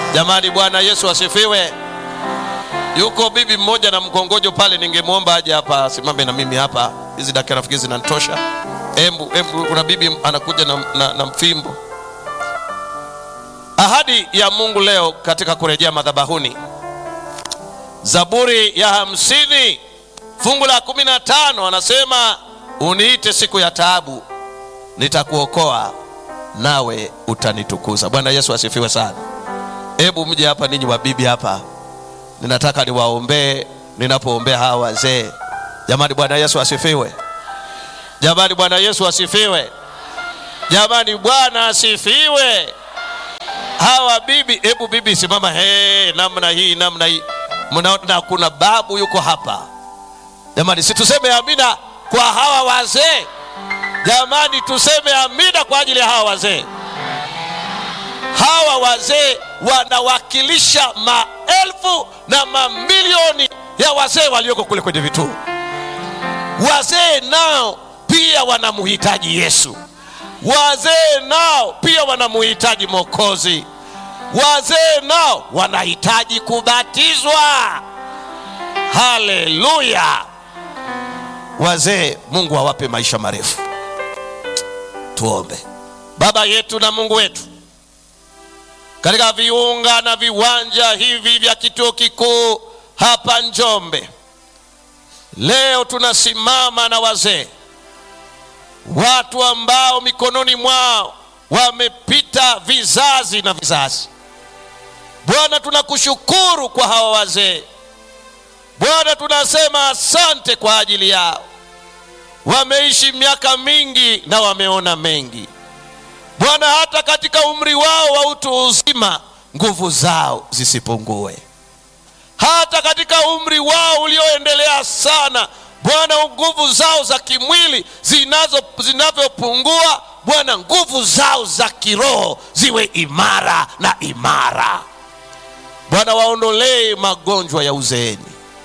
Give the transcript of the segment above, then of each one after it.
Jamani, Bwana Yesu asifiwe. Yuko bibi mmoja na mkongojo pale, ningemwomba aje hapa asimame na mimi hapa. Hizi dakika nafikiri zinanitosha. Embu, embu, kuna bibi anakuja na, na, na mfimbo. Ahadi ya Mungu leo katika kurejea madhabahuni, Zaburi ya hamsini fungu la kumi na tano anasema uniite siku ya taabu, nitakuokoa nawe utanitukuza. Bwana Yesu asifiwe sana. Hebu mje hapa ninyi wabibi hapa, ninataka niwaombee ninapoombea hawa wazee. Jamani, Bwana Yesu asifiwe. Jamani, Bwana Yesu asifiwe. Jamani, Bwana asifiwe. Hawa bibi, hebu bibi simama, he, namna hii namna hii, mnaona kuna babu yuko hapa. Jamani, si tuseme amina kwa hawa wazee. Jamani, tuseme amina kwa ajili ya hawa wazee. Hawa wazee wanawakilisha maelfu na mamilioni ya wazee walioko kule kwenye vituo. Wazee nao pia wanamhitaji Yesu. Wazee nao pia wanamhitaji Mwokozi. Wazee nao wanahitaji kubatizwa. Haleluya! Wazee, Mungu awape maisha marefu. Tuombe. Baba yetu na Mungu wetu, katika viunga na viwanja hivi vya kituo kikuu hapa Njombe, leo tunasimama na wazee, watu ambao mikononi mwao wamepita vizazi na vizazi. Bwana, tunakushukuru kwa hawa wazee. Bwana, tunasema asante kwa ajili yao. Wameishi miaka mingi na wameona mengi. Bwana, hata katika umri wao wa utu uzima nguvu zao zisipungue. Hata katika umri wao ulioendelea sana, Bwana, nguvu zao za kimwili zinazo zinavyopungua, Bwana, nguvu zao za kiroho ziwe imara na imara. Bwana, waondolee magonjwa ya uzeeni,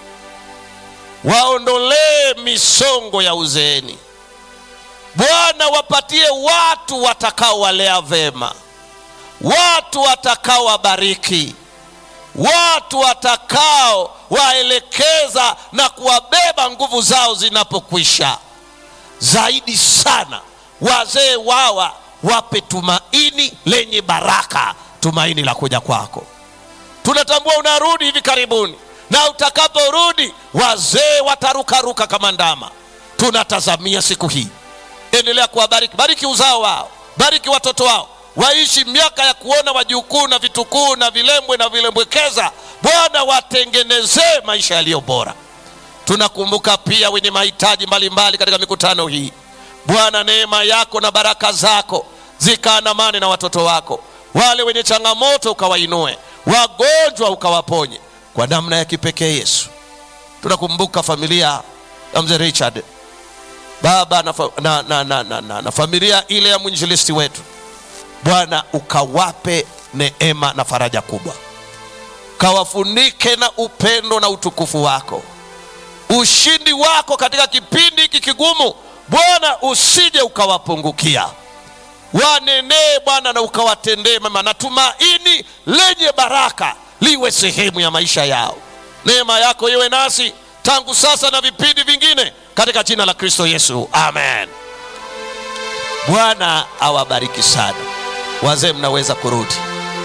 waondolee misongo ya uzeeni. Bwana, wapatie watu watakaowalea vema, watu watakaowabariki, watu watakao waelekeza na kuwabeba nguvu zao zinapokwisha. Zaidi sana wazee wawa wape tumaini lenye baraka, tumaini la kuja kwako. Tunatambua unarudi hivi karibuni, na utakaporudi wazee watarukaruka kama ndama. Tunatazamia siku hii. Endelea kuwabariki, bariki uzao wao, bariki watoto wao, waishi miaka ya kuona wajukuu na vitukuu na vilembwe na vilembwekeza. Bwana, watengenezee maisha yaliyo bora. Tunakumbuka pia wenye mahitaji mbalimbali katika mikutano hii. Bwana, neema yako na baraka zako zikaandamane na watoto wako, wale wenye changamoto ukawainue, wagonjwa ukawaponye kwa namna ya kipekee. Yesu, tunakumbuka familia ya mzee Richard baba na, fa, na, na, na, na, na, na familia ile ya mwinjilisti wetu Bwana, ukawape neema na faraja kubwa, kawafunike na upendo na utukufu wako, ushindi wako katika kipindi hiki kigumu. Bwana, usije ukawapungukia, wanenee Bwana na ukawatendee mema, na tumaini lenye baraka liwe sehemu ya maisha yao. Neema yako iwe nasi tangu sasa na vipindi vingine katika jina la Kristo Yesu, amen. Bwana awabariki sana. Wazee, mnaweza kurudi.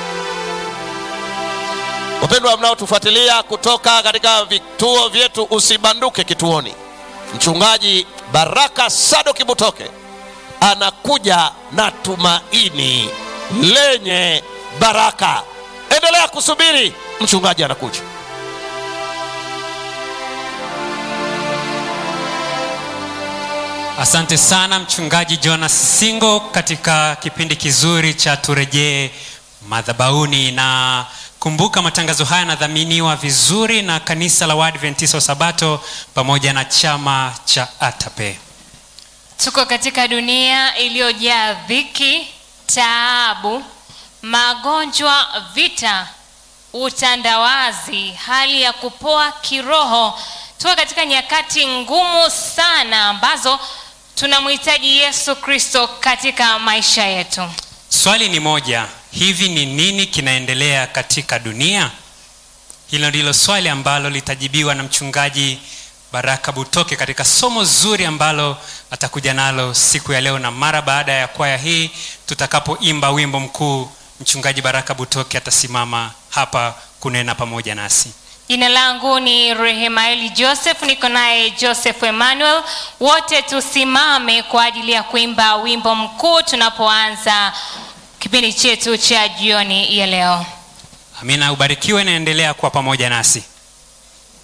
Wapendwa mnaotufuatilia kutoka katika vituo vyetu, usibanduke kituoni. Mchungaji Baraka Sado Kibutoke anakuja na tumaini lenye baraka. Endelea kusubiri, mchungaji anakuja. Asante sana mchungaji Jonas Singo katika kipindi kizuri cha turejee madhabahuni. Na kumbuka matangazo haya yanadhaminiwa vizuri na kanisa la Waadventista wa Sabato pamoja na chama cha ATAPE. Tuko katika dunia iliyojaa dhiki, taabu, magonjwa, vita, utandawazi, hali ya kupoa kiroho. Tuko katika nyakati ngumu sana ambazo tunamhitaji Yesu Kristo katika maisha yetu. Swali ni moja, hivi ni nini kinaendelea katika dunia hilo ndilo swali ambalo litajibiwa na mchungaji baraka butoke katika somo zuri ambalo atakuja nalo siku ya leo na mara baada ya kwaya hii tutakapoimba wimbo mkuu mchungaji baraka butoke atasimama hapa kunena pamoja nasi jina langu ni rehemaeli joseph niko naye joseph emmanuel wote tusimame kwa ajili ya kuimba wimbo mkuu tunapoanza kipindi chetu cha jioni ya leo amina ubarikiwe naendelea kuwa pamoja nasi